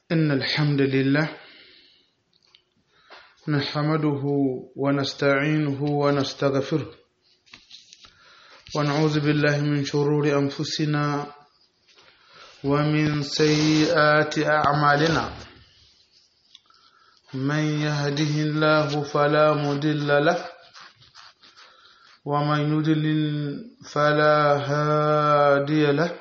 إن الحمد لله نحمده ونستعينه ونستغفره ونعوذ بالله من شرور أنفسنا ومن سيئات أعمالنا من يهده الله فلا مضل له ومن يضلل فلا هادي له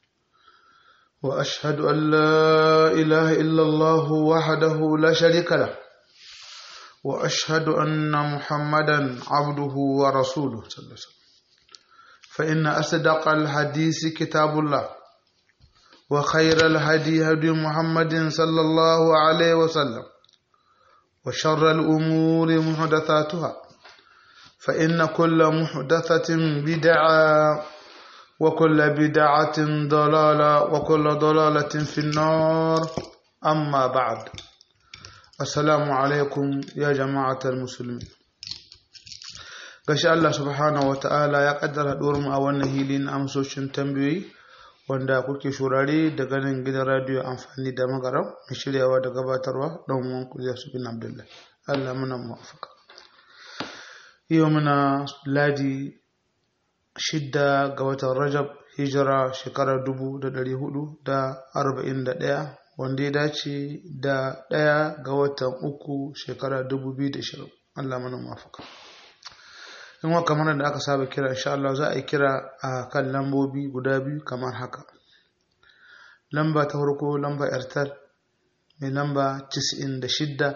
وأشهد أن لا إله إلا الله وحده لا شريك له وأشهد أن محمدا عبده ورسوله صلى الله عليه وسلم فإن أصدق الحديث كتاب الله وخير الهدي هدي محمد صلى الله عليه وسلم وشر الأمور محدثاتها فإن كل محدثة بدعة وكل بدعة ضلالة وكل ضلالة في النار أما بعد السلام عليكم يا جماعة المسلمين gashi Allah subhanahu wa ta'ala ya kaddara mu a wannan hilin amsoshin tambayoyi wanda kuke shurare daga nan gidan radiyo amfani da magaram mai shiryawa da gabatarwa don wan kuliya su bin abdullahi Allah muna muwafaka yau muna ladi shidda ga watan rajab hijira shekarar dubu da dari hudu da arba'in da ɗaya wanda ya dace da ɗaya ga watan uku shekara dubu biyu da shirin allah mana mafaka in wa kamar da aka saba kira insha Allah za a yi kira a kan lambobi guda biyu kamar haka lamba ta farko lamba airtel mai lamba 96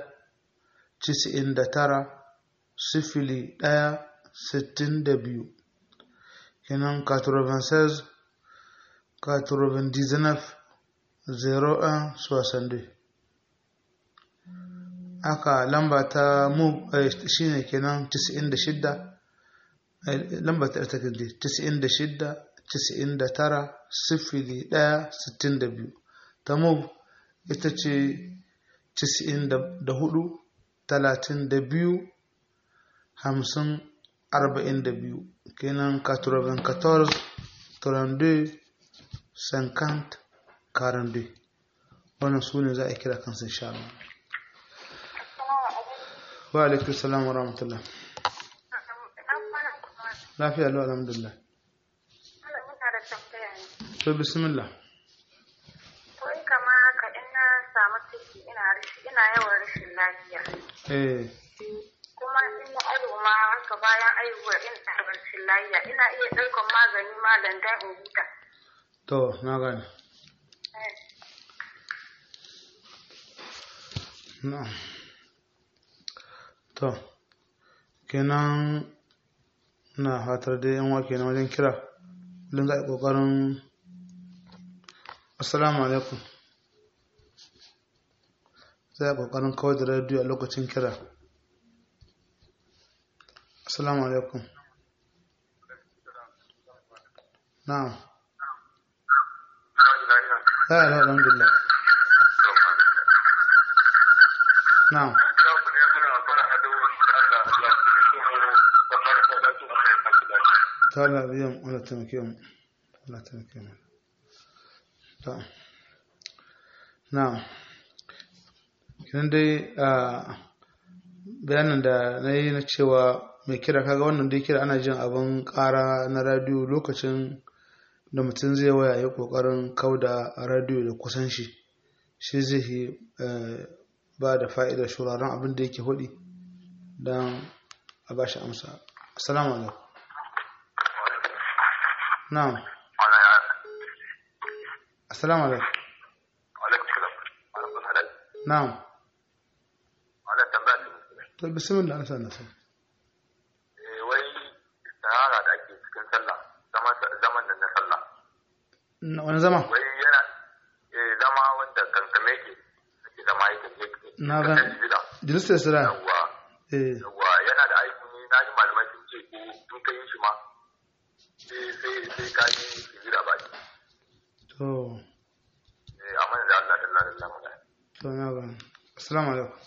99 sifili ɗaya sittin da biyu kenan 96 99 01 62 aka lamba ta mu shine kenan 96 lamba ta ta kindi 96 99 sifili 1 62 ta mu ita ce 94 32 50 42 kenan 94 32 50 42 wannan su ne za a kira kansu insha Allah wa alaikum salam wa rahmatullah lafiya lau alhamdulillah to bismillah Wai kama haka in na samu ciki ina ina yawan rashin lafiya. eh Kuma in na aihu ma haka bayan aihuwar ina da rashin lafiya ina iya ɗaukar magani malam dan in huta. to na gane na'am to kenan na fatar da yan wake na wajen kira don za a yi ƙoƙarin assalamu alaikum za a yi ƙoƙarin kawai da rediyo a lokacin kira assalamu alaikum na'am ya yi alhamdulillah na'am ta Allah biyan Allah taimake mu Allah taimake mu ta na'am kinan dai a bayanin da na yi na cewa mai kira kaga wannan dai kira ana jin abin ƙara na radiyo lokacin da mutum zai waya ya ƙoƙarin kauda radiyo da kusan shi shi zai yi ba da fa'idar shuraren abin da yake hudi don a ba shi amsa assalamu alaikum na'am assalamu alaikum na'am to bismillah nasa nasa wai sahara da ake cikin sallah zaman da na sallah wani zama wai yana zama wanda kankame ke ake zama yake na ga jilistar sira yawwa eh yawwa yana da aiki ne na ji malamai sun ce ko in ka yi shi ma sai sai sai ka yi hijira ba shi to eh amma da Allah da Allah da Allah magana to na ga assalamu alaikum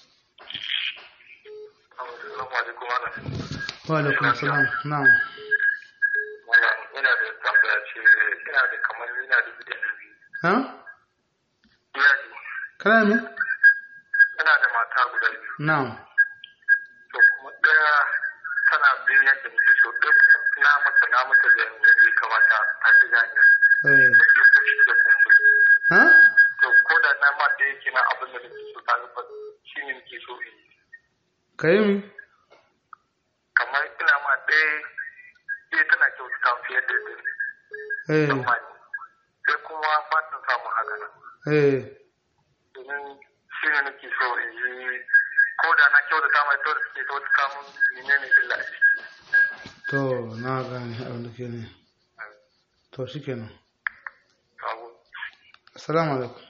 Assalamu alaikum wa wa alaikum assalam na'am wannan ina da tambaya ce ina da kamar ina da bidiyon ha iyali kana me ina da mata guda biyu na'am to kuma ɗaya tana bin yadda muke so ɗaya kuma na mata na mata da yadda ya kamata a ji gani eh da ke kushi da kumburi ha to ko da na ma ɗaya kenan abin da nake so ta ba shi ne nake so in yi kai mi kamar ina ma ɗaya ɗaya tana kyautata fiye da ɗaya eh tsammani sai kuma ba ta samu haka nan eh domin shi ne nake so in yi ko da na kyautata mai to da suke kyautata mun menene illa a ciki to na gane abin da ke ne to shikenan Sabo. assalamu alaikum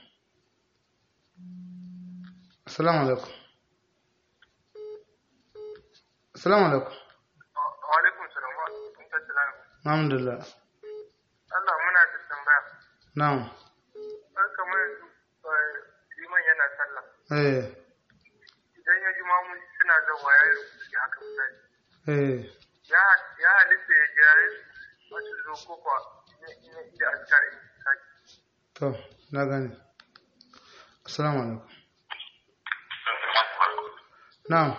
assalamu alaikum assalamu alaikum Wa alaikum salam wa alaikum salam. alhamdulillah Allah muna da tambaya. na'am Har kamar yanzu eh, liman yana sallah. eh Idan ya ji mamu suna zawa ya yi rubuci haka misali. eh Ya ya halitta ya jira su wasu zo ko kuwa in ya ida askar in sake. to na gane assalamu alaikum na'am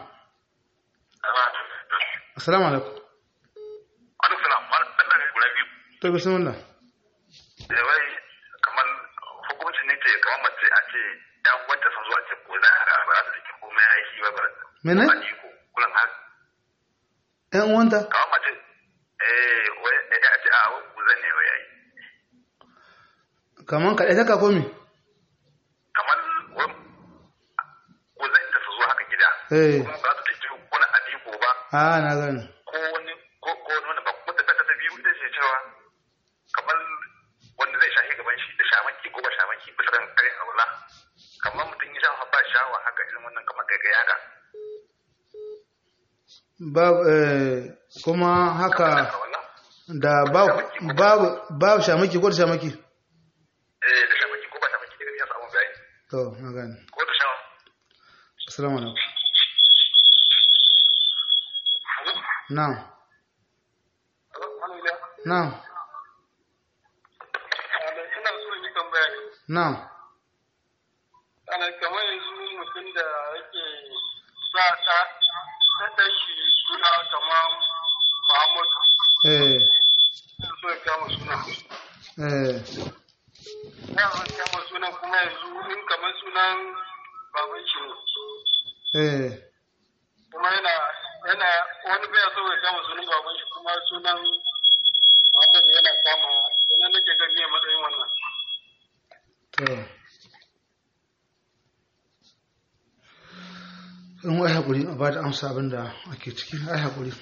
assalamu alaikum Wani salam, wani sallah guda biyu. to bismillah Da wai kamar hukuncin ne ce kamar mace a ce yan wanda sun zo a ce ko za a ba su cikin komai ya yi shi ba ba. Mene? Ba iko kullum har ƴan uwanta kamar mace eh wai ya ce a wani kuzan ne wai yayi. kaman kaɗai ta kako mi Kamar wani kuzan da su zo haka gida. eh Kuma ba su cikin wani adiko ba a na gane ko wani ko ko wani ba kuma ta ta biyu ita ce cewa kamar wanda zai shahi gaban shi da shamaki ko ba shamaki bisa kan karin aula kamar mutum ya sha ba shawa haka irin wannan kamar kai kai haka babu eh, kuma haka aula da babu babu babu shamaki ko da shamaki eh da shamaki ko ba shamaki daga ya samu bayani to na gane ko da shawa assalamu alaikum na'am na'am ina so yi tambaya ne na'am ana kamar yanzu mutum da yake sa ta ta shi suna kamar Muhammadu eh so ya kama suna eh ya kama sunan kuma yanzu in kamar sunan baban shi ne eh kuma yana yana wani bai so ya kama sunan baban shi kuma sunan Muhammad yana kama sannan nake ga me matsayin wannan to in wai haƙuri a ba da amsa abin da ake ciki ai haƙuri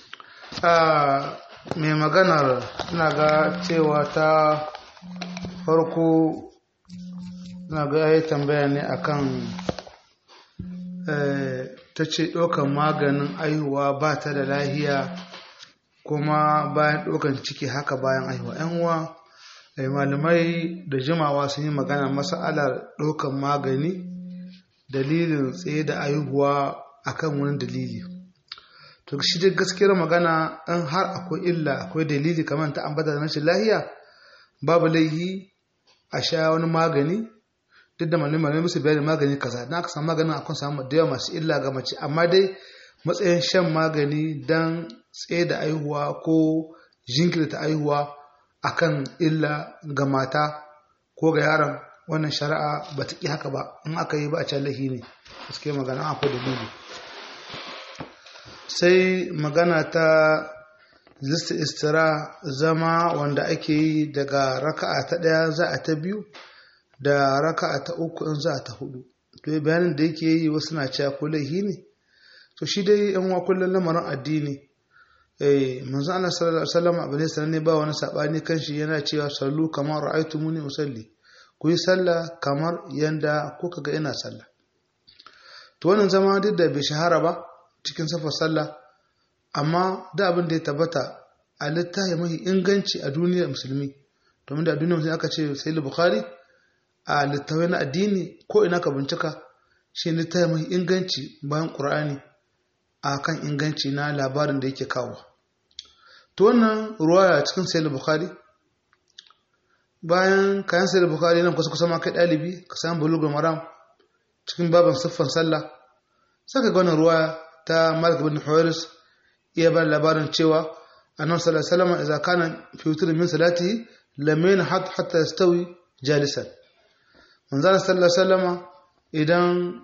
mai maganar na ga cewa ta farko na ga ya yi tambaya ne akan ta ce ɗaukan maganin aihuwa ba ta da lahiya kuma bayan ɗaukan ciki haka bayan aihuwa yan uwa malamai da jimawa sun yi magana masa'alar ɗaukan magani dalilin tsaye da aihuwa akan wani dalili to shi dai gaskiyar magana in har akwai illa akwai dalili kamar ta ambata da rashin lahiya babu laihi a sha wani magani duk da malamai musu bayani magani kaza na aka samu maganin akwai samu da yawa masu illa ga mace amma dai matsayin shan magani don tsaye da aihuwa ko jinkirta aihuwa akan illa ga mata ko ga yaron wannan shari'a ba ta ƙi haka ba in aka yi ba a can lahi ne gaske magana akwai dalili sai magana ta lista istira zama wanda ake yi daga raka'a ta ɗaya za a ta biyu da raka'a ta uku in za a ta hudu to bayanin da yake yi wasu na cewa ko laihi ne to shi dai yan wa kullum lamarin addini eh manzo Allah sallallahu alaihi wasallam abin sananne ba wani sabani kan shi yana cewa sallu kamar ra'aytumuni usalli ku yi sallah kamar yanda kuka ga ina sallah to wannan zama duk da bai shahara ba cikin safar sallah amma da abin da ya tabbata a littafi mafi inganci a duniyar musulmi domin da a duniyar musulmi aka ce sai bukhari a littafai na addini ko ina ka bincika shi littafi mafi inganci bayan ƙur'ani a kan inganci na labarin da yake kawo to wannan ruwaya cikin sai bukhari bayan kayan sai bukhari nan kusa kusa ma kai ɗalibi ka samu bulugul maram cikin babin siffan sallah saka ga wannan ruwa ta Malik bin Huwairis iya ba labarin cewa annabi sallallahu alaihi wasallam idza kana fi witr min salatihi lam yanhat hatta yastawi jalisan manzon sallallahu alaihi wasallam idan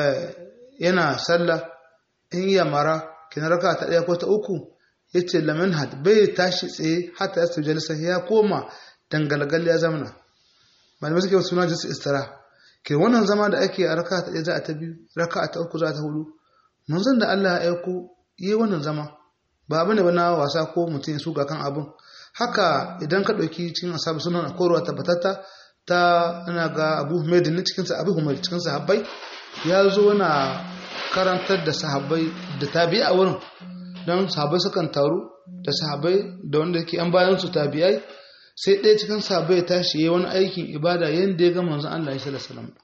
yana sallah in iya mara kina raka ta daya ko ta uku yace lam yanhat bai tashi tsaye hatta yastawi jalisan ya koma dangalgal ya zamana malamai suke suna jinsu istira ke wannan zama da ake a raka ta ɗaya za a ta biyu raka ta uku za ta hudu manzon da Allah ya aiko yi wannan zama ba abin da na wasa ko mutum ya suga kan abin haka idan ka ɗauki cikin asabu sunan akwai tabbatatta ta ana ga abu humaid ne cikin sa abu humaid cikin sahabbai ya zo na karantar da sahabbai da tabi'a a wurin don sahabbai sukan taru da sahabbai da wanda ke an bayan su tabi'ai sai ɗaya cikin sahabbai ya tashi ya wani aikin ibada yadda ya ga manzon Allah ya sallallahu alaihi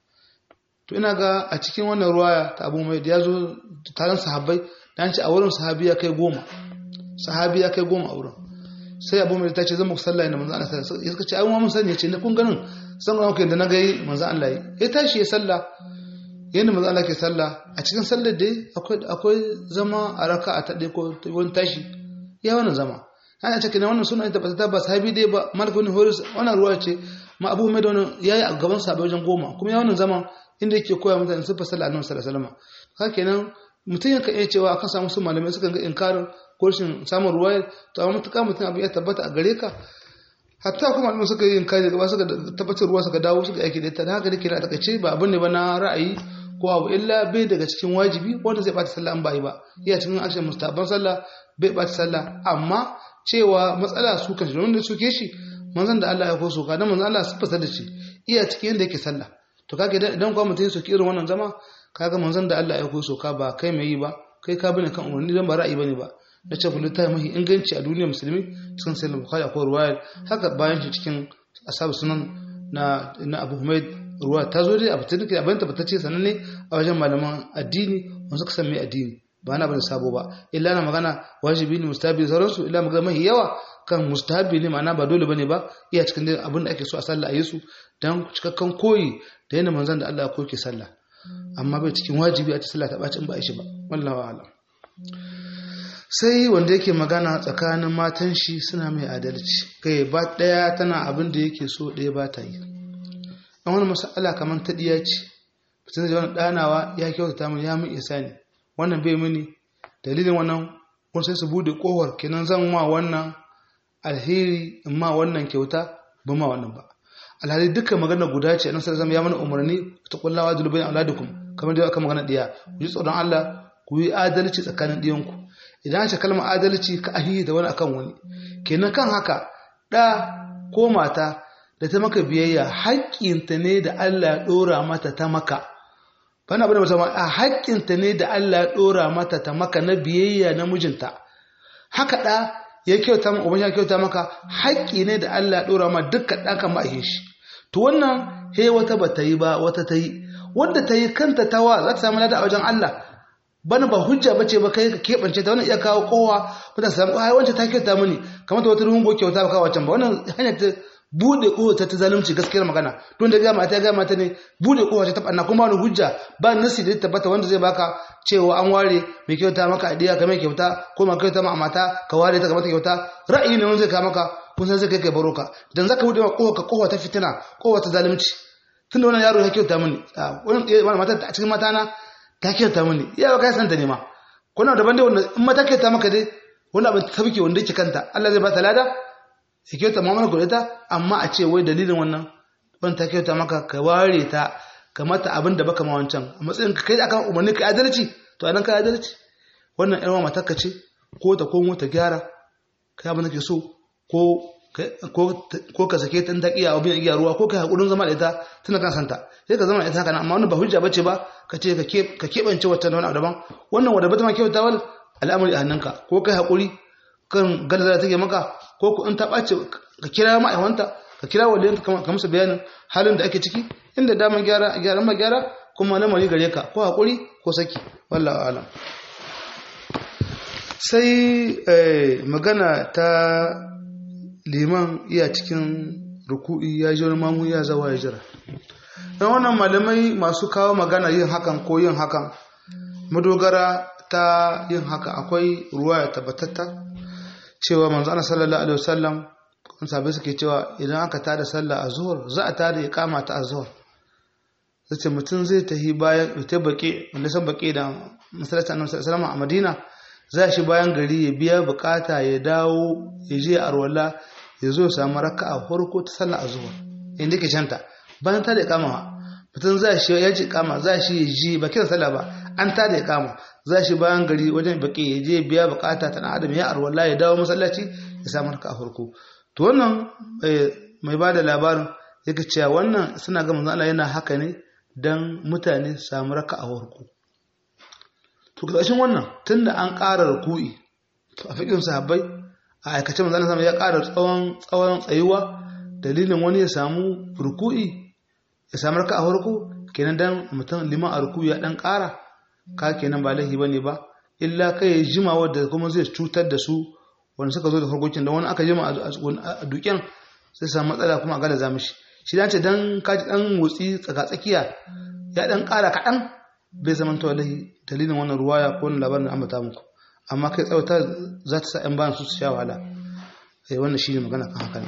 to ina ga a cikin wannan ruwaya ta abu mai ya zo taron sahabbai dan ce a wurin sahabi ya kai goma sahabi ya kai goma a wurin sai abu mai ta ce zan muku sallah inda manzon Allah sallallahu alaihi wasallam ya ce ai mun sani ce ne kun ganin san ga kai da na gai manzon Allah ya tashi ya sallah yadda manzon Allah ke sallah a cikin sallar dai akwai akwai zama a raka'a ta ɗaya ko wani tashi ya wannan zama ana ce kenan wannan suna tabbata ba sahabi dai ba malik bin horis wannan ruwa ce ma abu mai da wannan yayi a gaban sahabbai wajen goma kuma ya wannan zaman inda yake koya mutane sun fasala annabi sallallahu alaihi wasallam haka kenan mutum yakan iya cewa akan samu su malamai sukan ga inkarin ko rashin samun ruwaya to amma mutuka mutum abin ya tabbata a gare ka hatta kuma malamai suka yi inkari gaba suka tabbatar ruwa suka dawo suka aiki da ita da haka dake na takaice ba abin ne ba na ra'ayi ko abu illa bai daga cikin wajibi wanda zai bata sallah an bai ba iya cikin ashin mustaban sallah bai bata sallah amma cewa matsala su kan shi wanda suke shi manzon da Allah ya ko soka dan manzon Allah sifata da shi iya cikin yanda yake sallah to kaga idan kuma mutum ya soki irin wannan zama kaga manzon da Allah ya ko soka ba kai mai yi ba kai ka bane kan umarni dan ba ra'ayi bane ba na ce kullu ta mahi inganci a duniyar musulmi cikin sai bukhari akwai ruwaya haka bayan shi cikin ashabu sunan na na Abu Humaid ruwa ta zo dai a fitar da abin tabbatacce sananne a wajen malaman addini wanda suka san mai addini ba na bane sabo ba illa na magana wajibi ne mustahabi sauransu illa magana mahi yawa kan mustahabi ne ma'ana ba dole bane ba iya cikin dai abin da ake so a sallah a yi su dan cikakken koyi da yana manzon da Allah ya koke sallah amma bai cikin wajibi a ci sallah ta bacin ba a shi ba wallahi a'lam sai wanda yake magana tsakanin matan shi suna mai adalci kai ba daya tana abin da yake so daya ba ta yi an wani masala kamar ta diya ce fitin da wani danawa ya kyautata min ya min isa ne wannan bai mini dalilin wannan kun sai su bude kohar kenan zan ma wannan alheri in ma wannan kyauta ba ma wannan ba alhali dukkan magana guda ce nan sai zama ya mana umarni ta kullawa dulubain auladukum kamar da aka magana diya ku ji tsoron Allah ku yi adalci tsakanin diyanku idan ce kalmar adalci ka ahihi da wani akan wani kenan kan haka da ko mata da ta maka biyayya haƙƙinta ne da Allah ya ɗora mata ta maka bana bane musamman a haƙƙinta ne da Allah ya ɗora mata ta maka na biyayya na mijinta haka ɗa ya kyauta maka uban ya kyauta maka haƙƙi ne da Allah ya ɗora ma dukkan ɗan kan ma'ahin shi to wannan he wata ba ta yi ba wata ta yi wanda ta yi kanta tawa za ta samu lada a wajen Allah bana ba hujja bace ba kai ka keɓance ta wannan iya kawo kowa ba ta samu ai wancan ta kyauta mini kamar ta wata rungo kyauta ba kawo wancan ba wannan hanyar ta bude kowa ta zalunci gaskiyar magana don da gama ta gama ta ne bude kowa ta tabanna kuma wani hujja ba nasi da tabbata wanda zai baka cewa an ware mai kyauta maka adiya ka mai kyauta ko ma kyauta ma mata ka ware ta ga mata kyauta ra'ayi ne wanda zai ka maka kun san zai kai kai baroka dan zaka bude kowa ka kowa ta fitina kowa ta zalunci tunda wannan yaro ya kyauta mini wannan mata a cikin mata na ta kyauta mini iya ka san ta ne ma kuna daban dai wanda in mata kyauta maka dai wani abin ta sabike wanda yake kanta Allah zai ba ta lada ya kyauta mu'amala ku ta amma a ce wai dalilin wannan ban ta kyauta maka ka ware ta ka mata abin da baka ma wancan a matsayin ka kai da aka umarni ka adalci to anan ka adalci wannan ƴan mata ka ce ko ta komo ta gyara kai abin da ke so ko ko ka sake ta ta iya abin iya ruwa ko ka hakurin zama da ita tana kan santa sai ka zama da ita haka amma wannan ba hujja bace ba ka ce ka keɓance wata wani abu daban wannan wanda bata ma kyauta wal al'amari a hannunka ko kai hakuri kan galzara take maka ko ku in ta ɓace ka kira ma'aiwanta ka kira waliyanta ka musu bayanin halin da ake ciki inda daman gyara gyaran ma gyara kuma lamari gare ka ko haƙuri ko saki wallahu alam sai magana ta liman iya cikin ruku'i ya ji wani mamu ya zawa ya jira dan wannan malamai masu kawo magana yin hakan ko yin hakan madogara ta yin haka akwai ruwaya tabbatatta cewa manzo Allah sallallahu alaihi wasallam kun sabai suke cewa idan aka tada sallah a zuhur za a tada iqama ta azhur zace mutum zai tahi bayan ita baki wanda san baki da masallacin Annabi sallallahu alaihi wasallam a Madina za shi bayan gari ya biya bukata ya dawo ya je arwala ya zo ya samu raka'a farko ta sallah azhur inda ke shanta bayan tada iqama mutum za shi ya ji kama za shi ya ji ba kira sallah ba an tada ya kama za shi bayan gari wajen baki ya je biya bukata ta dan adam ya arwala ya dawo masallaci ya samu raka'a farko to wannan mai ba da labarin yake cewa wannan suna ga manzo Allah yana haka ne dan mutane su samu raka'a farko to kashin wannan tunda an ƙara ruku'i to a fikin sahabbai a aikace manzo Allah ya ƙara tsawon tsawon tsayuwa dalilin wani ya samu ruku'i ya samu raka'a farko kenan dan mutum liman a ruku'i ya dan ƙara ka kenan ba laifi bane ba illa kai jima wadda kuma zai cutar da su wanda suka zo da farkokin da wani aka jima a duken sai samu matsala kuma a gada za mishi shi dace dan kaji dan motsi tsaka tsakiya ya dan ƙara kaɗan bai zama to wallahi dalilin wannan ruwaya ko wannan labarin da ambata muku amma kai tsawata za ta sa ƴan bayan su su sha wahala eh wannan shine magana kan haka ne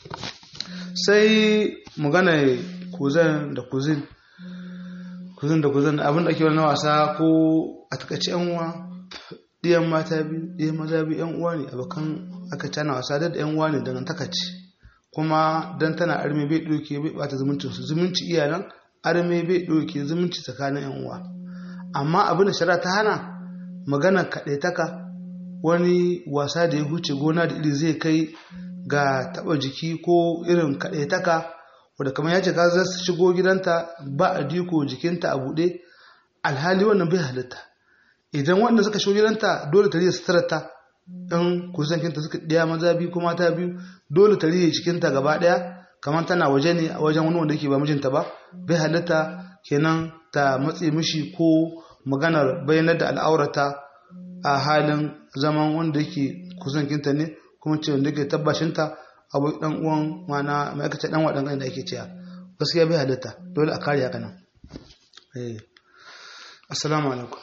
sai magana kuzan da kuzin kuzin da kuzin abin da ake wani wasa ko a takaice yan uwa ɗiyan mata biyu ɗiyan maza biyu yan uwa ne abokan aka cana wasa da yan uwa ne dangantaka ce kuma dan tana arme bai ɗauke bai bata zumuncin su zumunci iyalan arme bai ɗauke zumunci tsakanin yan uwa amma abin da shari'a ta hana magana kaɗaitaka wani wasa da ya huce gona da iri zai kai ga taɓa jiki ko irin kaɗaitaka wadda kamar ya ce ka za su shigo gidanta ba a diko jikinta a buɗe alhali wannan bai halitta idan wanda suka shigo gidanta dole ta riya suturarta ɗan kusankinta suka ɗaya maza biyu ko mata biyu dole ta riya jikinta gaba ɗaya kamar tana waje ne a wajen wani wanda yake ba mijinta ba bai halitta kenan ta matse mishi ko maganar bayanar da al'aurata a halin zaman wanda yake kusankinta ne kuma ce wanda yake tabbashinta abu dan uwan mana ma'aikata dan wadan da ake cewa gaskiya bai halitta dole a kare haka nan eh assalamu alaikum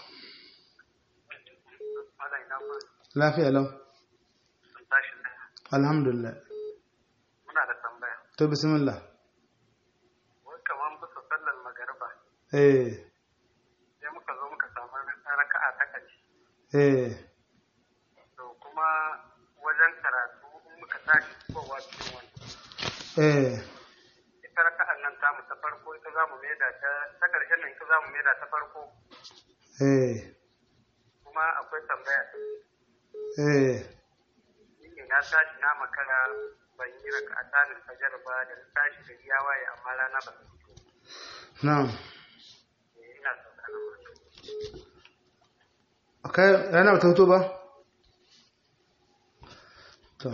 lafiya lau alhamdulillah muna da tambaya to bismillah wai kaman bisa sallar magariba eh sai muka zo muka samu raka'a ta ƙarshe eh to kuma wajen karatu in muka tashi kowa cikin wani eh ita raka'an nan tamu ta farko ita za mu maida ta ta ƙarshen nan ita za mu maida ta farko eh kuma akwai tambaya eh ni ne na tashi na makara ban yi raka'a tanin fajar ba da na tashi da ya waye amma rana ba ta fito na'am Eh, ina sauka na farko akai rana ba ta fito ba to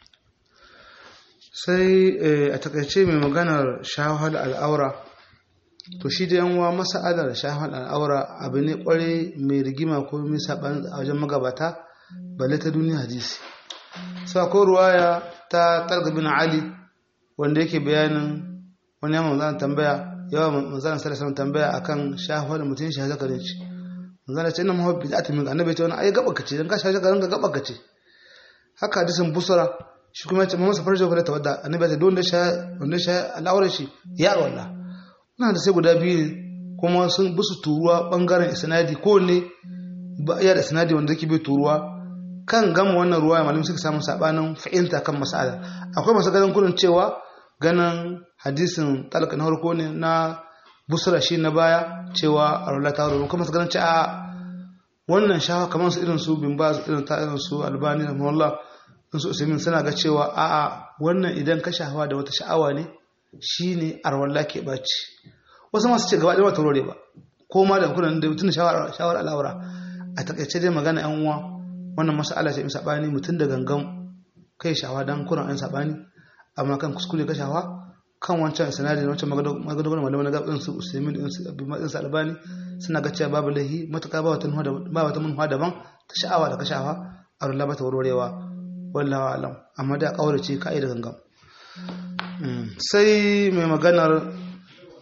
sai eh, a takaice mai maganar shahar al'aura to shi da yanwa masa'adar shahar al'aura abu ne kware mai rigima ko mai saɓan a wajen magabata balle ta duniya hadisi sai akwai ruwaya ta talgabin ali wanda yake bayanin wani yamma manzana tambaya yawa manzana sarrafa tambaya akan shahar da mutum shi zakarin shi manzana ce ina mahabbi da atimin annabi ya ce wani ai gaba kace dan ka shaje garin ga gaba kace haka hadisin busra shi kuma ya ce masa farjo fa ta wadda annabi ya ce don da sha wanda sha al'aurar shi ya wallah na da sai guda biyu ne kuma sun busu turuwa bangaren isnadi ko ne ba iya da isnadi wanda yake bai turuwa kan gama wannan ruwa ya malamin suka samu sabanin fahimta kan mas'ala akwai masu ganin kudin cewa ganin hadisin talaka na farko ne na busra shi na baya cewa arwala ta ruwa kuma su ganin ce a wannan shawa kamar su irin su bin ba irin ta irin su albani da mawallah in su usaimin suna ga cewa a a wannan idan ka shahawa da wata sha'awa ne shine arwala ke baci wasu masu ce gaba ɗaya wata rore ba ko ma da kunan da mutum shawar shawar al'aura a takaice dai magana yan uwa wannan mas'ala ce mai sabani mutum da gangan kai shawa dan kuran an sabani amma kan kuskure ka shawa kan wancan sanadin wancan magadogon malamai na gaɓin su usaimin din su abin su albani suna ga cewa babu lahi matuƙa ba wata ba wata munhuwa daban ta sha'awa da ka shawa a rulla ba ta warwarewa wallawa alam amma da ƙaurace ka da gangan sai mai maganar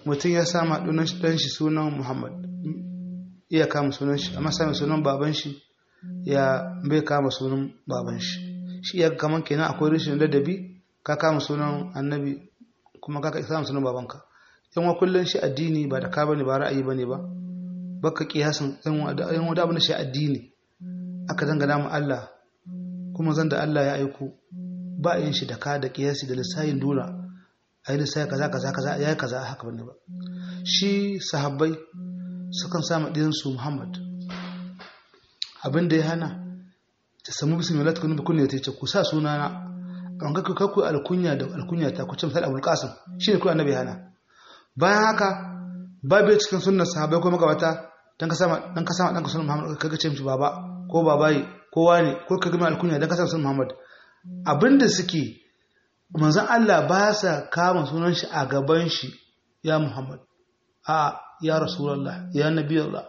mutum ya sama ɗan shi sunan muhammad iya kama sunan shi amma sami sunan baban shi ya bai kama sunan baban shi shi ya kaman kenan akwai rashin ladabi ka kama sunan annabi kuma ka kama sunan babanka yan wa kullun shi addini ba da ka bane ba ra'ayi bane ba baka kiyasin yan wa da yan wa da shi addini aka dangana mu Allah kuma zan da Allah ya aiko ba yin shi da ka da kiyasi da lissayin dora ayi lissayi kaza kaza kaza yayi kaza haka bane ba shi sahabbai sukan sa su Muhammad abin da ya hana ta samu bismillah tukun ba kunya ta ce ku sa sunana an ga kakku alkunya da alkunya ta ku ce misal Abul Qasim shine ku annabi hana bayan haka babu cikin sunnar sahabbai ko magabata dan ka sama dan ka sama dan ka sunan Muhammad kaga ce mishi baba ko babayi ko wani ko kaga mai alkunya dan ka sama sunan Muhammad abinda suke manzon Allah ba sa kama sunan shi a gaban shi ya Muhammad a ya Rasulullah ya Nabiyullah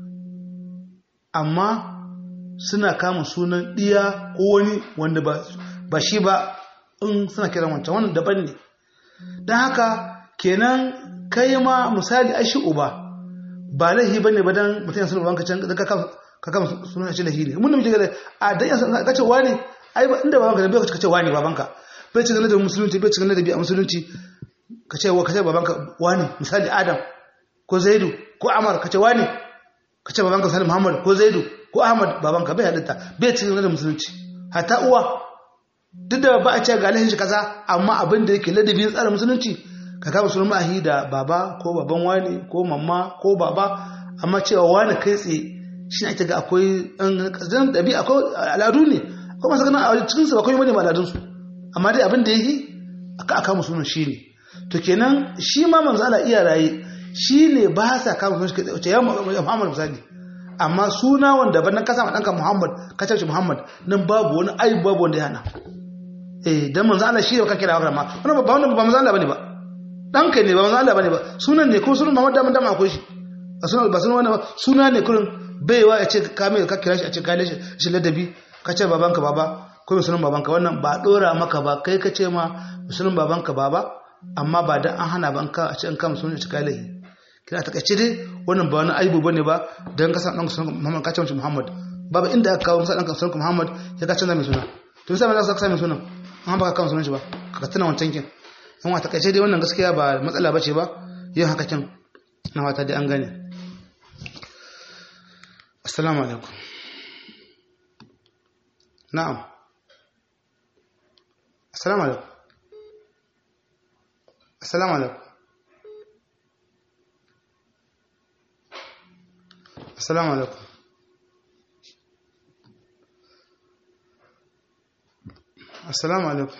amma suna kama sunan ɗiya ko wani wanda ba shi ba in suna kiran wancan wannan daban ne don haka kenan kai ma misali ai shi uba ba laihi bane ba dan mutum ya sunan babanka can ka kama sunan shi laihi ne mun da muke gada a dan ya ka ce wani ai ba inda babanka da bai ka ce wani babanka bai cikin ladabin musulunci bai cikin ladabi a musulunci ka ce ka ce babanka wani misali adam ko zaidu ko amar ka ce wani ka ce babanka salim muhammad ko zaidu ko ahmad babanka bai halitta bai cikin ladabin musulunci hatta uwa duk da ba a ce ga lahin shi kaza amma abin da yake ladabin tsarin musulunci ka kama sunan ma'ahi da baba ko baban wani ko mamma ko baba amma cewa wani kai tsaye shi ne ake ga akwai ɗan ɗabi akwai al'adu ne akwai masu ganin a cikinsu ba kawai bane ma al'adunsu amma dai abin da ya yi aka aka musu sunan shi ne to kenan shi ma manzo Allah iya raye shi ne ba sa kama sunan shi kai tsaye ya Muhammad misali amma suna wanda ban ka sama ɗanka Muhammad ka ce Muhammad nan babu wani aibu babu wanda ya hana eh dan manzo Allah shi ne ka kira wa ma wannan ba wannan ba manzo Allah bane ba ɗanka ne ba manzo Allah bane ba sunan ne ko sunan Muhammad da dama akwai shi ba sunan ba sunan wannan ba suna ne kurin baiwa ya ce ka mai ka kira shi a ce ka shi ladabi ka ce babanka baba ko mai sunan babanka wannan ba dora maka ba kai ka ce ma sunan babanka baba amma ba dan an hana ba an ka a ce an kama sunan shi kai lahi kina ta kace dai wannan ba wani aibu bane ba dan ka san dan sunan Muhammad ka ce mishi Muhammad baba inda aka kawo masa dan sunan Muhammad ya ka canza mai suna to sai ba za ka sa mai sunan an ba ka kama sunan shi ba ka tana wancan kin yan wata kace dai wannan gaskiya ba matsala bace ba yin haka kin na wata dai an gane assalamu alaikum na'am assalamu alaikum assalamu alaikum assalamu alaikum assalamu alaikum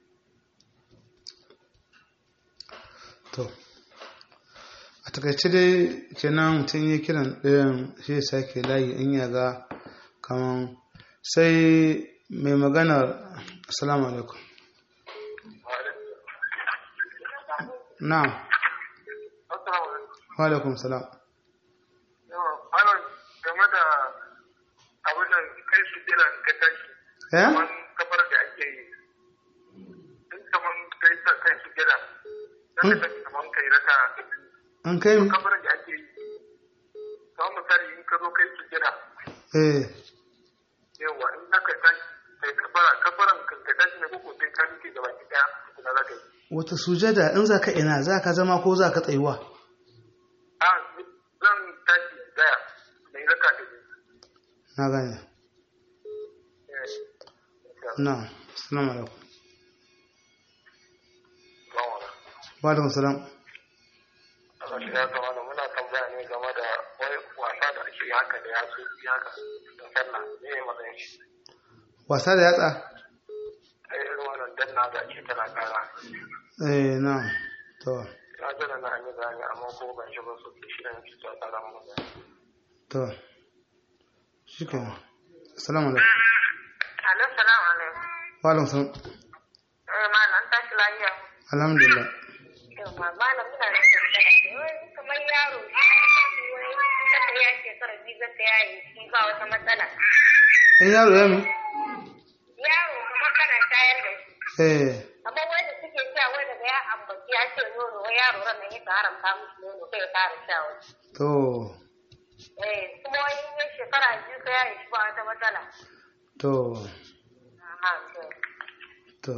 to a takaice dai kenan mutum ya kiran ɗayan shi ya sake layi in ya ga kaman sai mai maganar assalamu alaikum na'am wa alaikum salam game da abin da kai su jira ka tashi eh kamar kafar da ake yi in kamar kai sa kai su jira zaka tashi kamar kai raka an kai mi kafar da ake yi kamar misali in ka zo kai su jira eh yawa in zaka tashi kai kafara kafaran ka ka tashi ne koko sai ka rike gaba ki daya tukuna zaka yi wata sujada in za ka ina za ka zama ko za ka tsayuwa a zan tashi daya mai raka da biyu na gane Eh, na assalamu alaikum yawa. wa alaikum salam Allah shi ya zama da muna tambaya ne game da wai wasa da ake yi haka da ya so yi haka da sallah ne ya matsayin shi wasa da yatsa ai irin wannan danna da ake tana kara eh na to ya jira na an yi bayani amma ko ban shi ba su ke shi da nake ta tsara mu da to shikenan assalamu alaikum Alo, salamu alaikum. wa alaikum salam Eh, malam, tashi lafiya. alhamdulillah Yawwa, malam muna da tambaya. Wai kamar yaro, wai kasa ya shekara biyu zata yayi, shi ba wata matsala. in yaro ya mi Yaro kamar kana shayar da shi. eh Amma wai da suke cewa wai daga ya ambaci ya ce nono wai yaro ran nan yake haramta musu nono kai ya fara sha wani to eh kuma wai in ya shekara biyu ka yaye shi ba wata matsala to aha to to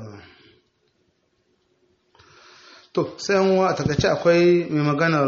to sai yan uwa a takaice akwai mai maganar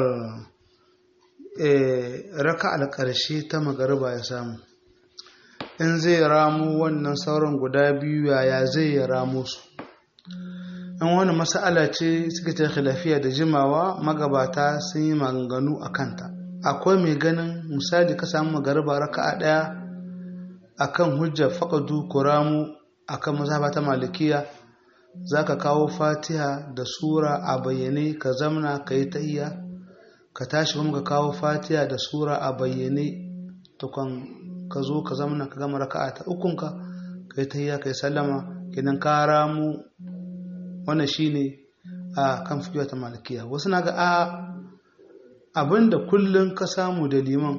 eh, raka alƙarshe ta magariba ya samu in zai ramu wannan sauran guda biyu yaya zai ya ramu su in wani mas'ala ce suka ce khilafiya da jimawa magabata sun yi maganganu a kanta akwai mai ganin misali ka samu magariba raka'a ɗaya akan hujjar faƙadu ko ramu akan mazhaba ta malikiya za ka kawo fatiha da sura a bayyane ka zamna ka yi tahiyya ka tashi kuma ka kawo fatiha da sura a bayyane tukun ka zo ka zamna ka gama raka'a ta ukunka ka yi tahiyya ka yi sallama idan ka ramu wannan shine a kan fikiwa ta malikiya wasu na ga a abinda kullum ka samu da liman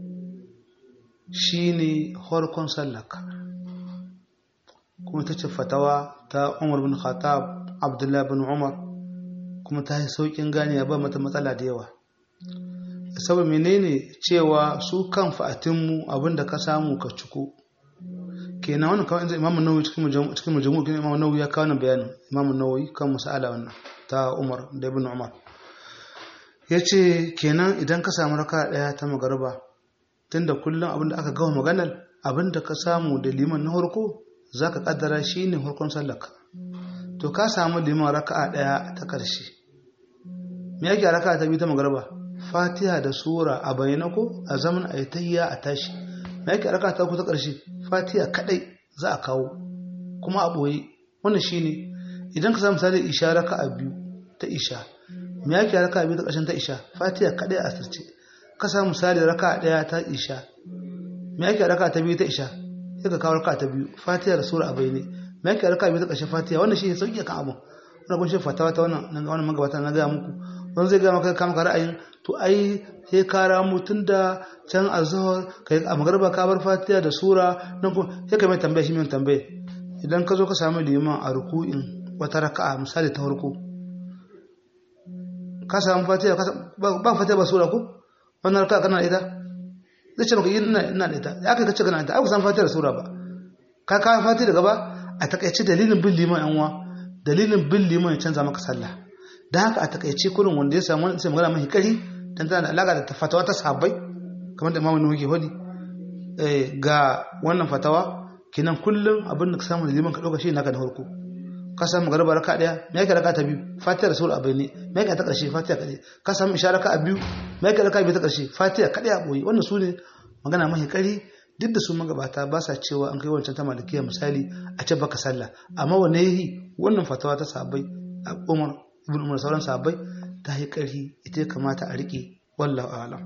shine harkon sallaka kuma ta ce fatawa ta umar bin khattab abdullah bin umar kuma ta yi saukin gane ba mata matsala da yawa saboda menene cewa su kan fa'atinmu abinda ka samu ka ciko kenan wannan kawai inda imamu nawawi cikin mujamu cikin mujamu kenan imamu nawawi ya kawo bayanin imamu nawawi kan masala wannan ta umar da ibn umar yace kenan idan ka samu raka daya ta magariba tunda kullum abinda aka gawa maganar abinda ka samu da liman na farko za ka kaddara shi ne harkon sallaka to ka samu liman raka'a ɗaya ta ƙarshe me yake raka'a ta biyu ta magarba fatiha da sura a bayyana ko a zaman a yi tayya a tashi me yake raka'a ta uku ta ƙarshe fatiha kaɗai za a kawo kuma a ɓoye wannan shi ne idan ka samu misali isha raka'a biyu ta isha me yake raka'a biyu ta ƙarshen ta isha fatiha kaɗai a asirce ka samu misali raka'a ɗaya ta isha me yake raka'a ta biyu ta isha sai ka kawo raka ta biyu fatiha da sura a bayyane me yake raka biyu ta ƙarshen fatiha wannan shi ne sauƙi kan abu wannan kun shi fatawa ta wannan nan wannan magabata na gaya muku wani zai gaya maka kama ka ra'ayin to ai sai ka ramu tun da can azhar kai a magarba ka bar fatiha da sura nan kuma sai ka mai tambaya shi mai tambaya idan ka zo ka samu liman a ruku'in wata raka'a misali ta farko ka samu fatiha ba fatiha ba sura ko wannan raka'a kana da ita zai ce maka yi ina ina da ita ya kai kace kana da ita san fatiha da sura ba ka ka fatiha daga ba a takaice dalilin bin liman yan uwa dalilin bin liman ya canza maka sallah dan haka a takaice kurin wanda ya samu wani sai magana mai kari dan tana da alaka da fatawa ta sahabbai kamar da imamu nuhu ke faɗi eh ga wannan fatawa kinan kullum abin da ka samu da liman ka dauka shi naka da farko ka samu garba raka daya me yake raka ta biyu fatiha da sura a bayne me yake ta karshe fatiha kadai ka samu isha raka a biyu me yake raka biyu ta karshe fatiha kadai a boye wannan sune magana mai kari duk da su magabata ba sa cewa an kai wancan ta malikiya misali a ce baka sallah amma wanne yi wannan fatawa ta sahabbai a Umar ibn Umar sauran sahabbai ta yi kari ita ya kamata a rike wallahu a'lam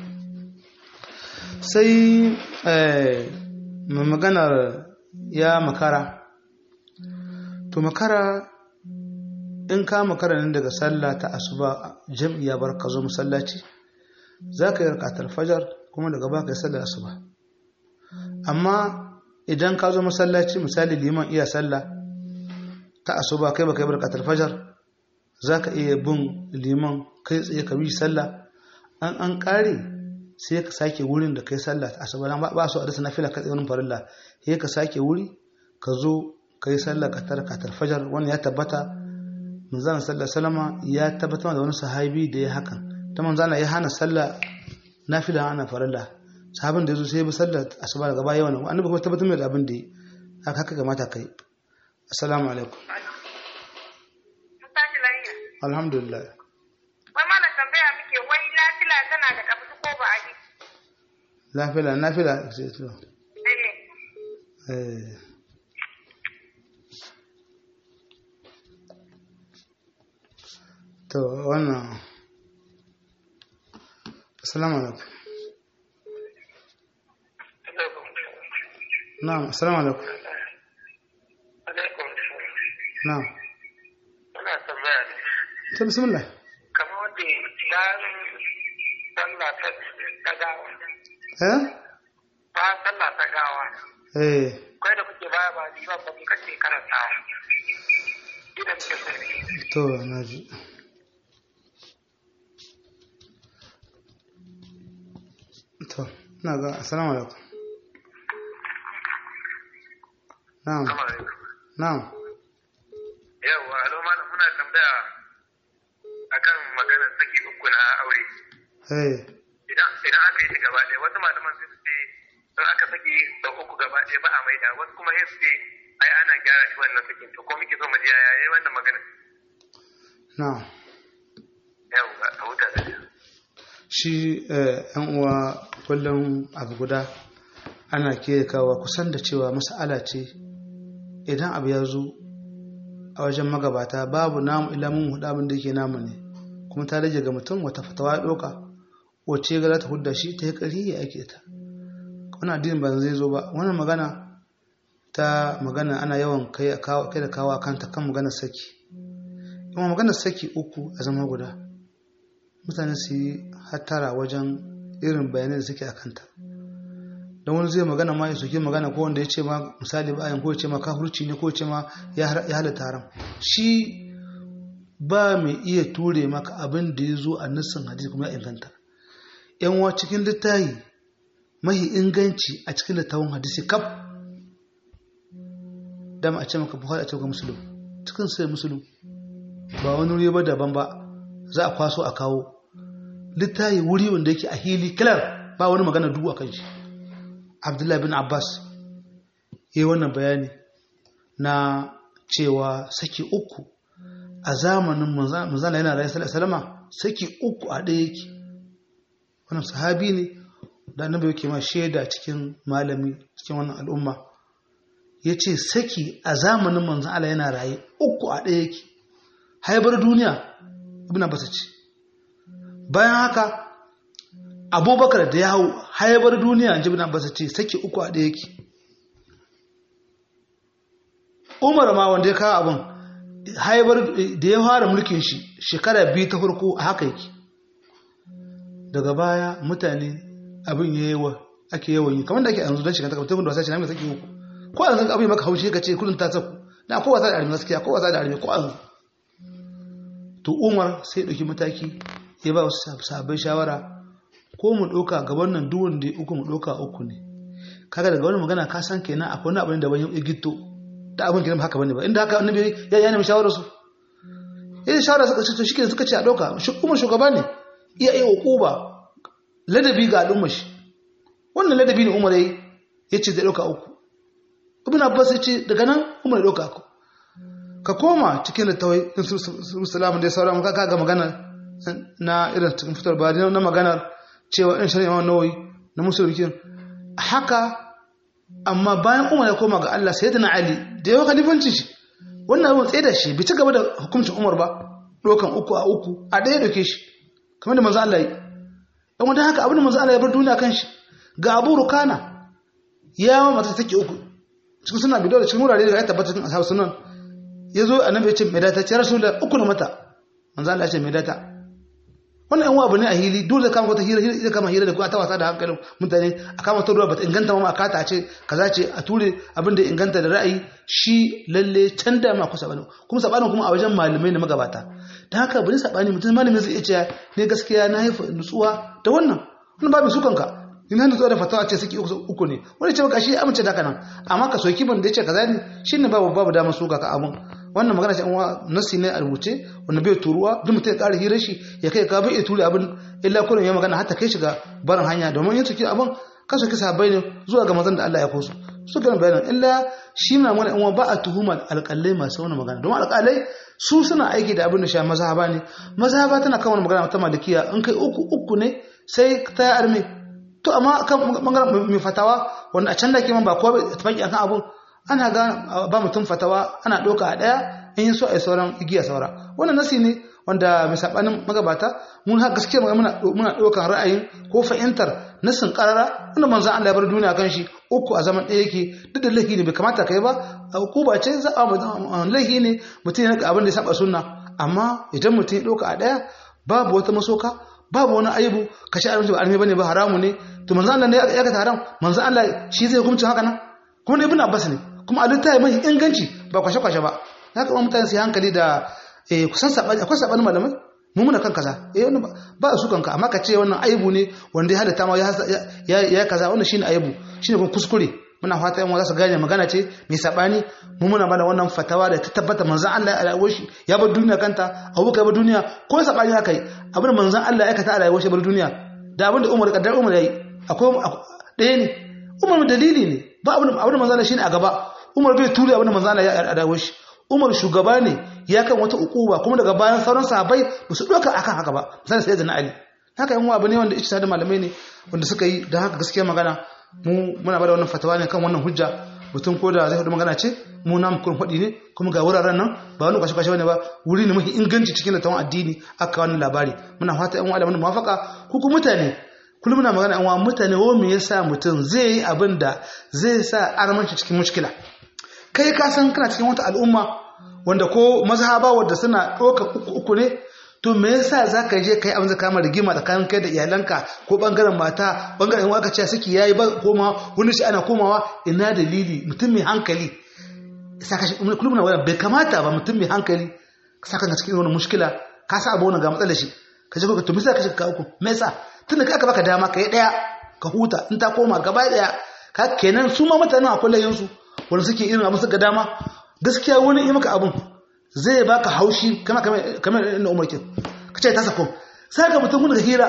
sai eh mai maganar ya makara to makara in ka makara nan daga sallah ta asuba jam'i ya bar ka zo masallaci za ka yi rakatar fajar kuma daga ba ka yi sallar asuba amma idan ka zo masallaci misali liman iya sallah ta asuba kai baka yi rakatar fajar za ka iya bin liman kai tsaye ka bi sallah an an kare sai ka sake wurin da kai sallah ta asuba ba su a dasa na fila ka tsaye wani farilla sai ka sake wuri ka zo ka yi sallar ka tarkatar fajar wannan ya tabbata manzana sallar salama ya tabbatar da wani sahabi da ya hakan ta manzana ya hana sallar nafila hana farilla sahabin da ya zo sai bi sallar asuba daga baya wannan annabi kuma tabbatar mai da abin da ya haka haka kamata kai assalamu alaikum alhamdulillah wai mana tambaya muke wai nafila tana da kabsu ko ba a yi nafila nafila eh eh to wannan assalamu alaikum na'am assalamu alaikum na'am Ana tambaya ne. to bismillah Kamar wanda bayan sallah ta ta gawa. eh Bayan sallah ta gawa. eh Kai da kuke baya ba ni ba ba muka ce karanta. Ina muke sani. to naji ina ga assalamu alaikum na'am na'am Yawwa, alo malam muna tambaya akan maganar saki uku na aure. eh Idan idan aka yi shi gaba ɗaya, wasu malaman sun ce in aka saki da uku gaba ɗaya ba a maida, wasu kuma sai su ce ai ana gyara shi wannan sakin. To ko muke so mu ji yaya yayi wannan magana? na'am Yawwa, a huta da shi. shi eh, yan uwa kullum abu guda ana ke kawo kusan da cewa mas'ala ce idan abu ya zo a wajen magabata babu namu ilamin hudu abin da yake namu ne kuma ta rage ga mutum wata fatawa ya ɗauka wacce ga za ta hudda shi ta yi ƙari ya ake ta wani addinin ba zai zo ba wannan magana ta magana ana yawan kai a kawo- kai da kawo a kanta kan maganar saki kuma maganar saki uku a zama guda mutane su yi hattara wajen irin bayanai da suke a kanta don wani zai magana ma ya soke magana ko wanda ya ce ma misali bayan ko ya ce ma kafurci ne ko ya ce ma ya har- ya halatta haram shi ba mai iya ture maka abin da ya zo a nassin hadisi kuma ya inganta yan wa cikin littahi mahi inganci a cikin littafin hadisi kaf dama a ce maka buhari a ce maka musulun cikin sai musulun ba wani wuri ba daban ba za a kwaso a kawo littahi wuri wanda yake a hili kilar ba wani magana dubu a kan shi abdullahi bin abbas ya yi wannan bayani na cewa saki uku a zamanin manzana yana rayu salama saki uku a ɗaya yake wannan sahabi ne da annabi yake ma shaida cikin malami cikin wannan al'umma ya ce saki a zamanin manzan Allah yana raye uku a ɗaya yake haibar duniya ibn abbas ce bayan haka abubakar da ya hau haibar duniya ji ibn abbas ce saki uku a ɗaya yake umar ma wanda ya kawo abin haibar da ya fara mulkin shi shekara biyu ta farko a haka yake daga baya mutane abin ya yawa ake yawan yi kamar da ake yanzu don shiga takardun da wasa ce na mai saki uku ko a yanzu abin maka haushi ka ce kudin ta saku na ko wasa da armi gaskiya ko wasa da armi ko an to umar sai ɗauki mataki ya ba wasu sabai shawara ko mu ɗauka gaban nan duk wanda uku mu ɗauka uku ne kaga daga wani magana ka san kenan akwai wani abin da ban ya gitto da abin kenan haka bane ba inda haka annabi ya yana shawara su yayin shawara suka ce to shikenan suka ce a ɗauka umar shugaba ne iya iya uquba ladabi ga al'ummar shi wannan ladabi ne umar yayi yace zai ɗauka uku ibn abbas yace daga nan umar ya ɗauka uku ka koma cikin littawai salamun da ya sauran ka ga magana na irin cikin fitar ba na maganar cewa in shari'a imam nawawi na musulmin haka amma bayan umar ya koma ga Allah sai na ali da yawa khalifancin shi wannan abin tsaye da shi bai ci gaba da hukuncin umar ba dokan uku a uku a ɗaya doke shi kamar da manzo Allah yi dan wanda haka abin da manzo Allah ya bar duniya kan shi ga Abu Rukana ya mata take uku cikin suna bidiyo da cikin wurare da ya tabbata cikin ashabu sunan ya zo annabi ya ce mai data ce rasulullah uku na mata manzo Allah ya ce mai data wannan yan abu ne a hili dole kama wata hira hira kama hira da kuma ta wasa da hankalin mutane a kama ta ruwa bata inganta ma akata ce kaza ce a ture abin da inganta da ra'ayi shi lalle can da ma ku sabani kuma sabanin kuma a wajen malamai da magabata dan haka bari sabani mutum malamin zai iya cewa ne gaskiya na haifa nutsuwa da wannan wannan ba mai sukan ka in hannu zuwa da fatawa ce suke uku ne wani ce maka shi amince da haka nan amma ka soki ban da ya ce kaza ne shine babu babu damar suka ka abun wannan magana ce an nasi ne a rubuce wanda bai turuwa duk mutum ya ƙara hirar shi ya kai ka bai iya ture abin illa kullum ya magana hatta kai shiga barin hanya domin yin suke abin ka soki sahabbai ne zuwa ga mazan da Allah ya kosu su gana bayanan illa shi na mana in ba a tuhuma alƙalai masu wani magana domin alƙalai su suna aiki da abin da sha mazhaba ne mazhaba tana kan wani magana ta malikiya in kai uku uku ne sai ta yi arme to amma kan bangaren mai fatawa wanda a can da kiman ba kowa bai tafaki akan abun ana ga ba mutum fatawa ana ɗauka a ɗaya in yi so a yi sauran igiya saura wannan nasi ne wanda mai saɓanin magabata mun ha gaskiya muna ɗaukan ra'ayin ko fahimtar nasin ƙarara wanda manzan Allah ya bar duniya kan shi uku a zaman ɗaya yake duk da laifi ne bai kamata kai ba a hukuma ce za a laifi ne mutum ya abin da ya saba sunna amma idan mutum ya ɗauka a ɗaya babu wata masoka babu wani aibu ka sha abinci ba almi bane ba haramu ne to manzan Allah ne ya ga haram manzan Allah shi zai hukuncin haka nan kuma ibn Abbas ne kuma a littafi mai inganci ba kwashe-kwashe ba za ka mutane su yi hankali da kusan saɓani akwai saɓani malamai mu muna kan kaza eh wannan ba su kanka amma ka ce wannan aibu ne wanda ya halatta ma ya ya kaza wannan shine aibu shine kuma kuskure muna fata yan za su gane magana ce mai sabani mu muna bada wannan fatawa da ta tabbata manzon Allah ya rayuwar shi ya bar duniya kanta abubakar bar duniya ko sabani haka yi abin manzon Allah ya aikata a rayuwar shi bar duniya da abin da Umar kaddar Umar yayi akwai ɗaya ne Umar dalili ne ba abin abin manzon Allah shine a gaba Umar bai ture abin manzon Allah ya rayuwar shi Umar shugaba ne ya kan wata ukuba kuma daga bayan sauran sahabbai ba su doka akan haka ba misali sai da na Ali haka yan abu ne wanda ijtihadin malamai ne wanda suka yi da haka gaskiya magana mu muna bada wannan fatawa ne kan wannan hujja mutum ko da zai faɗi magana ce mu na mu kun faɗi ne kuma ga wuraren nan ba wani kwashe kwashe bane ba wuri ne mafi inganci cikin littawan addini aka wannan labari muna fata yan wa'ala muwafaka ku ku mutane kullum muna magana yan mutane wo me yasa mutum zai yi abin da zai sa armanci cikin mushkila kai ka san kana cikin wata al'umma wanda ko mazhaba wanda suna ɗauka uku uku ne to me yasa zaka je kai abin da kama rigima tsakanin kai da iyalanka ko bangaren mata bangaren waka ce suke yayi ba koma wani shi ana komawa ina dalili mutum mai hankali saka shi kullum na waya bai kamata ba mutum mai hankali saka ka cikin wani mushkila ka sa abu wani ga matsalar shi ka je ka to misa ka shi ka uku me yasa tunda kai aka baka dama kai daya ka huta in ta koma gaba daya ka kenan su ma mutanen akwai layin su wanda suke irin abin su ga dama gaskiya wani yi maka abun zai baka haushi kama kamar inda umar ke ka ce ta sako sai ka mutum da hira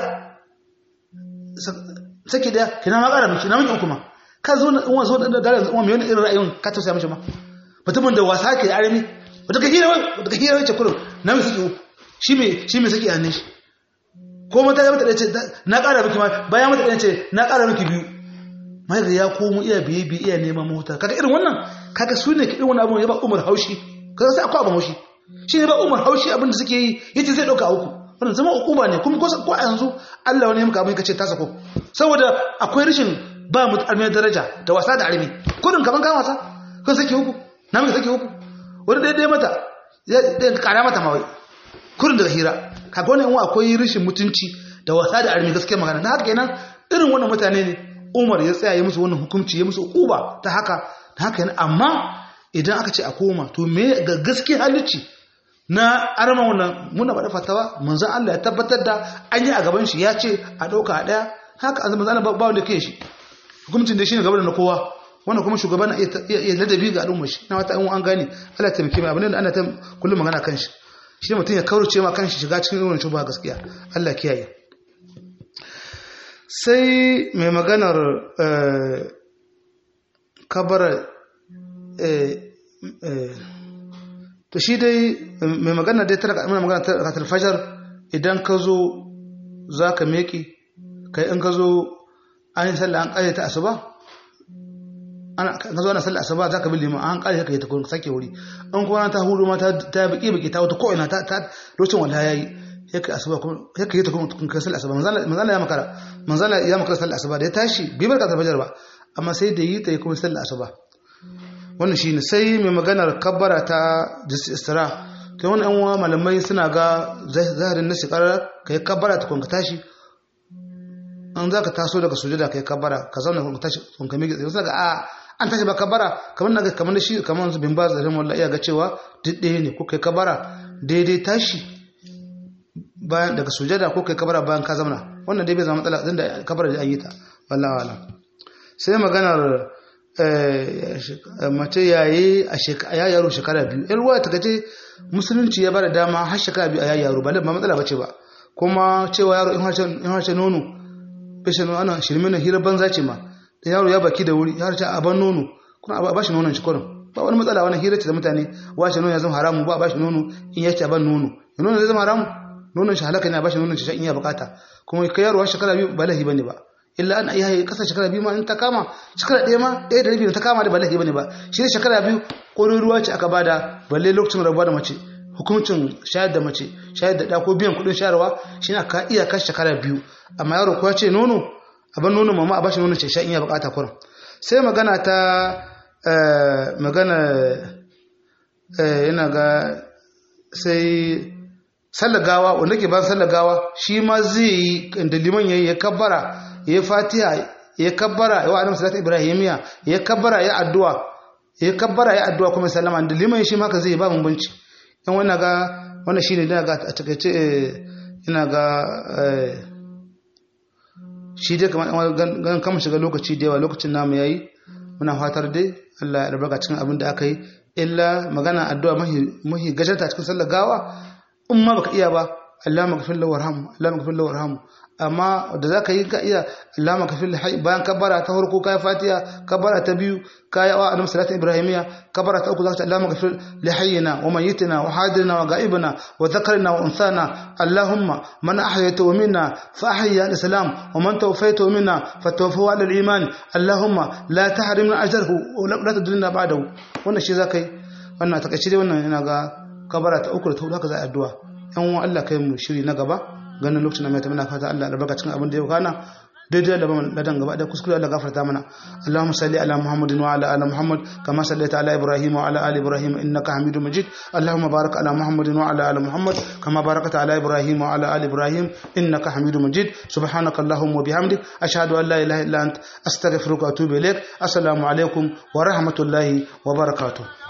sake da kina ma kara miki na miki kuma ka zo na uwa zo da dare uwa mai wani irin ra'ayin ka tausaya mishi ma mutumin da wasa ke arami wata ka hira wata ka hira wace kurum na mai saki shi mai shi mai saki hannun shi ko mata ya mata da ce na kara miki ma bayan mata da ce na kara miki biyu mai da ya komo iya biye biye iya neman mota kaga irin wannan kaga su ne irin wani abu ya ba umar haushi kaga sai akwai abin haushi shi ne ba umar haushi abin da suke yi yace zai dauka uku wannan zama hukuma ne kuma ko a yanzu Allah wani ya maka abin kace ta sako saboda akwai rashin ba mu almiyar daraja da wasa da armi kudin kaman kan wasa kan sake uku na maka sake uku wani daidai mata ya kara mata mawai kudin daga hira kaga wannan wa akwai rashin mutunci da wasa da armi gaskiya magana na haka kenan irin wannan mutane ne Umar ya tsaya ya musu wannan hukunci ya musu uba ta haka ta haka yana amma idan aka ce a koma to me ga gaske halicci na arma wannan muna bada fatawa manzon Allah ya tabbatar da an yi a gaban shi ya ce a dauka a daya haka an manzon Allah ba wanda kai shi hukuncin da shine gaban na kowa wannan kuma shugaban ya ladabi ga al'ummar shi na wata an an gane Allah ta miki mai abin da ana ta kullum magana kan shi shi mutum ya kaurace ma kan shi shiga cikin wannan shubha gaskiya Allah kiyaye sai mai maganar kabara to shi dai mai magana dai tara mai magana tara talfajar idan ka zo za ka meki kai in ka zo an yi sallah an ƙare ta asuba ka zo ana sallah asuba za ka bi liman an ƙare ka yi ta sake wuri an kuma ta hudu ma ta biki biki ta wata ko'ina ta lokacin wala ya yi ya kai asuba kuma ya kai ta kuma kun kai sallah asuba manzala ya makara manzala ya makara sallah asuba da ya tashi bai barka da fajar ba amma sai da yi ta yi kuma sallah asuba wannan shine sai mai maganar kabbara ta isra kai wani yan malamai suna ga zahirin na shekarar ka yi kabbara ta kun ka tashi an za ka taso daga sujada ka yi kabbara ka zauna kun ka tashi kun ka miƙe tsaye wasu daga a an tashi ba kabbara kamar na kamar da shi kamar su bin ba zarin wallahi iya ga cewa duk ɗaya ne ko kai kabbara daidai tashi bayan daga sujada ko kai kabara bayan ka zamana wannan dai bai zama matsala din da kabara da an yi ta wallahi wala sai maganar mace yayi a ya yaro shekara biyu yan ruwa ta gaje musulunci ya bada dama har shekara biyu a ya yaro ba ba matsala bace ba kuma cewa yaro in harshe nono bishe nono ana shirme na hira banza ce ma da yaro ya baki da wuri ya harshe a ban nono kuma a bashi nonon shi kurin ba wani matsala wani hira ce da mutane washe nono ya zama haramu ba a bashi nono in ya ce a ban nono nono zai zama haramu nonon shi halaka ne a bashi nonon shi in ya bukata kuma kai yaro shekara biyu ba lahi bane ba illa an iya kasa shekara biyu ma in ta kama shekara ɗaya ma ɗaya da rabi ta kama da ba lahi bane ba shi ne shekara biyu ƙorin ruwa ce aka bada balle lokacin rabuwa da mace hukuncin shayar da mace shayar da ɗa ko biyan kuɗin shayarwa shi ne ka iya kashe shekara biyu amma yaro kuwa ce nono a ban nono mama a bashi nonon ce sha in ya bukata kurin sai magana ta magana yana ga sai sallar gawa wanda ke ban sallar gawa shi ma zai yi da liman yayi ya kabbara ya fatiha ya kabbara ya wa'adam salatu ibrahimiya ya kabbara ya addu'a ya kabbara ya addu'a kuma sallama da liman shi ma ka zai ba bambanci dan wannan ga wannan shine da ga a takeice ina ga eh, shi dai kamar gan kama shiga lokaci da yawa lokacin namu yayi muna fatar dai Allah ya albarka cikin abin da aka yi illa magana addu'a mahi mahi gajarta cikin sallar gawa in ma baka iya ba Allah maghfir lahu warham Allah maghfir lahu warham amma da zaka yi ka iya Allah maghfir lahu bayan kabbara ta farko kai fatiha kabbara ta biyu kai wa annabi salatu ibrahimiya kabbara ta uku zaka ce Allah maghfir li hayyina wa mayyitina wa hadirina wa ga'ibina wa dhakarina wa unsana Allahumma man ahyayta minna fa ahya al-islam wa man tawaffayta minna fa tawaffahu ala al-iman Allahumma la tahrimna ajrahu wa la tudillna ba'dahu wannan shi zaka yi wannan takaice dai wannan ina ga kabara ta uku da ta hudu haka za a addu'a yan uwan Allah kai mu shiri na gaba ganin lokacin da mai ta muna fata Allah albarka cikin abin da ya kana daidai da ban ladan gaba da kuskure Allah gafarta mana Allahumma salli ala Muhammadin wa ala ali Muhammad kama sallaita ala Ibrahim wa ala ali Ibrahim innaka Hamidum Majid Allahumma barik ala Muhammadin wa ala ali Muhammad kama barakta ala Ibrahim wa ala ali Ibrahim innaka Hamidum Majid subhanaka Allahumma wa bihamdik ashhadu an la ilaha illa ant astaghfiruka wa atubu ilaik assalamu alaikum wa rahmatullahi wa barakatuh